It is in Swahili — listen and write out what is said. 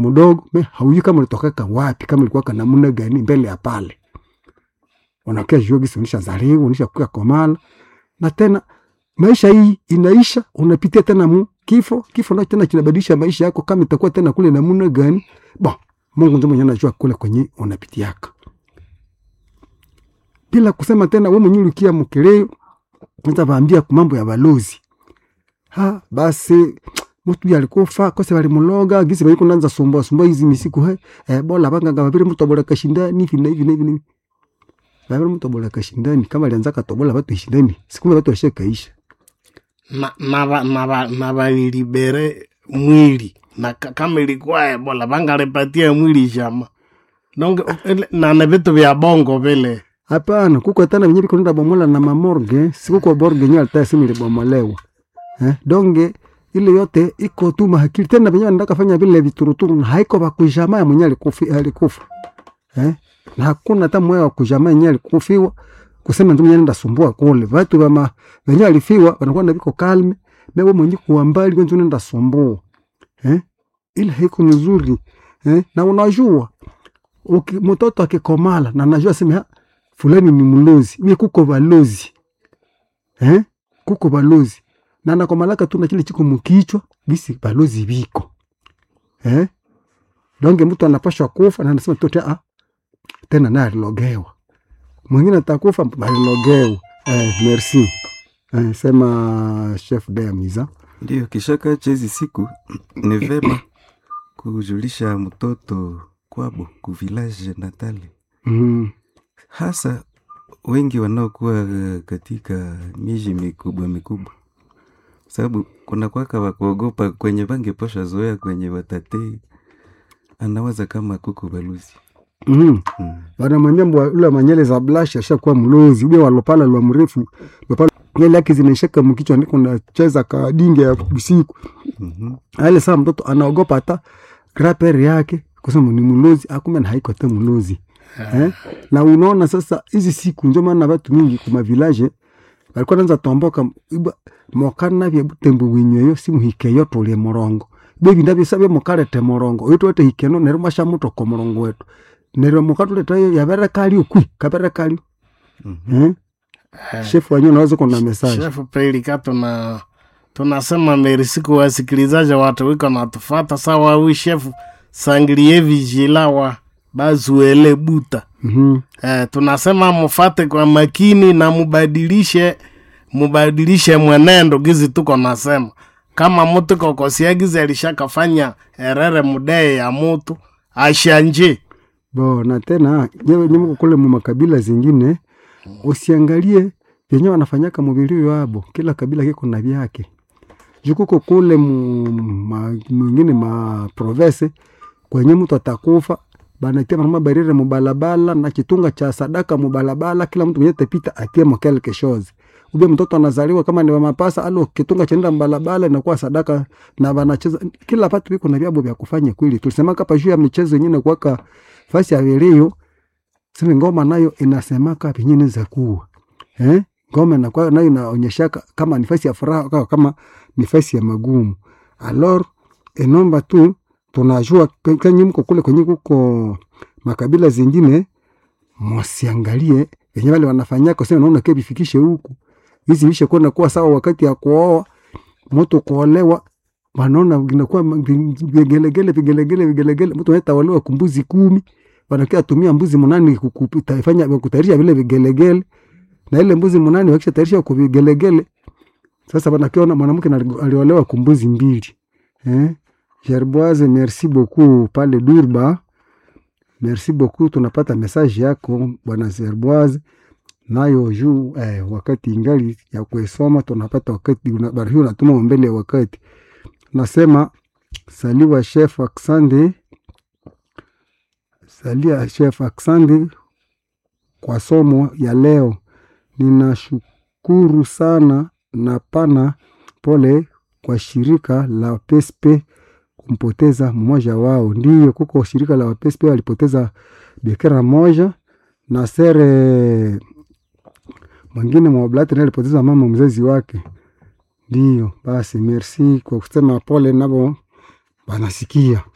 mdogo me haujui kama ulitokaka wapi kama ilikuwa kana namna gani mbele ya pale unakia jua gisi unisha zaliwa unisha kuka komala na tena maisha hii inaisha unapitia tena mu kifo kifo na tena kinabadilisha maisha yako kama itakuwa tena kule namna gani bon Mungu ndiye mwenye anajua kule kwenye unapitiaka bila kusema tena wewe mwenyewe ulikia mkeleo nza vaambia mambo ya balozi ha basi mtu alikufa kose balimuloga gisi baliko nanza sumbua sumbua hizi misiku he eh, bola banganga babiri mtu abola kashindani hivi na hivi na hivi na hivi babiri mtu abola kashindani kama alianza katobola watu ishindani siku moja watu washakaisha na, na, ba- na, ba- na balilibere mwili na ka- kama ilikuwa ebola bangalipatia mwili shama donc ele- na na vitu vya bongo vile hapana kuko tana venye biko nenda bomola na mamorge sikuko borge nye alta simu ilibomolewa eh, donge ile yote iko tu mahakili tena venye wanataka fanya vile vituruturu na haiko bakujama ya mwenye alikufi alikufa eh, na hakuna hata mmoja wa kujama yenye alikufiwa kusema ndio mwenye nenda sumbua kule watu wama venye alifiwa wanakuwa na biko kalme mewe mwenye kuwa mbali kwenye nenda sumbua eh, ile haiko nzuri eh, na unajua uki, mtoto akikomala na najua sema "Ha, fulani ni mlozi mie kuko balozi eh? kuko balozi na nakomalaka tu na kile chiko mukichwa bisi balozi biko eh? donge mtu anapashwa kufa na anasema tote ah, tena naye alilogewa mwingine atakufa alilogewa eh, merci eh, sema chef de amiza Ndiyo, kishaka chezi siku ni vema kujulisha mtoto kwabo ku village natali, mm. hasa wengi wanaokuwa eh, katika miji mikubwa mikubwa, sababu kuna kwaka wakuogopa kwenye bangeposha zoea kwenye watate, anawaza kama kuko baluzi mm. mm. wanamwambia mbwa ule manyele za blash ashakuwa mlozi ule walopala lwa mrefu lopala nyele yake zinaishaka mkichwa ndiko nacheza kadinge ya usiku mm ale saa mtoto anaogopa hata grapere yake kusema ni mlozi akume na haiko hata mlozi eh? na unaona sasa hizi siku ndio maana watu mingi kuma village walikuwa nanza tomboka iba mokana vya butembo winyweyo simuhikeyo tulie morongo bebi ndabyo sabye mukarete morongo oyo twete hikeno nero masha muto ko morongo wetu nero mukatuleta yo yabere kali ukwi kabere kali eh? chef wanyu naweza kuna message chef pelika tuna tunasema merisi kwa wasikilizaji watu wiko natufata sawa wi chef sangilie vijila wa bazuele buta mhm eh, tunasema mufate kwa makini na mubadilishe mubadilishe mwenendo gizi tuko nasema kama mutu kokosia gizi alishakafanya erere mudee ya mutu ashanje bo na tena nyewe nyemko kule mu makabila zingine usiangalie vyenye wanafanyaka mubili wabo kila kabila kiko na vyake jukuko kule mu ma, mwingine ma province kwenye mtu atakufa banatia mama barire mubalabala na kitunga cha sadaka mubalabala kila mtu mwenye tapita atie mo quelque chose ube mtoto anazaliwa kama ni wa mapasa alo kitunga chaenda mbalabala inakuwa sadaka na wanacheza kila patu biko na vyabo vya kufanya kweli tulisema kapa juu ya michezo yenyewe kuwaka fasi ya vilio sema ngoma nayo inasemaka penyine za kuwa eh ngoma inakuwa nayo inaonyeshaka kama ni fasi ya furaha au kama ni fasi ya magumu alors enomba tu tunajua ke- kenye mko kule kwenye kuko makabila zingine mwasiangalie venye wale wanafanyaka kusema naona ke vifikishe huku hizi vishe kwenda kuwa sawa wakati ya kuoa mtu kuolewa wanaona inakuwa ma- vi- vigelegele vigelegele vigelegele mtu anatawaliwa kumbuzi kumi wanakia tumia mbuzi munani kufanya kutayarisha vile vigelegele na ile mbuzi munani wakisha tayarisha kwa vigelegele sasa wanakiona mwanamke na- aliolewa kumbuzi mbili eh Gerboise, merci beaucoup pale Durba. Merci beaucoup, tunapata message yako bwana Gerboise, nayo juu eh, wakati ingali ya kuisoma tunapata wakati una- habari hiyo unatuma mbele ya wakati. Nasema saliwa chef Aksande, salia chef Aksande kwa somo ya leo. Ninashukuru sana na pana pole kwa shirika la PSP kumpoteza mmoja wao. Ndiyo, kuko shirika la PSP walipoteza bikira moja na sere mwingine mwablati naye alipoteza mama mzazi wake. Ndiyo, basi merci kwa kusema pole, nabo banasikia.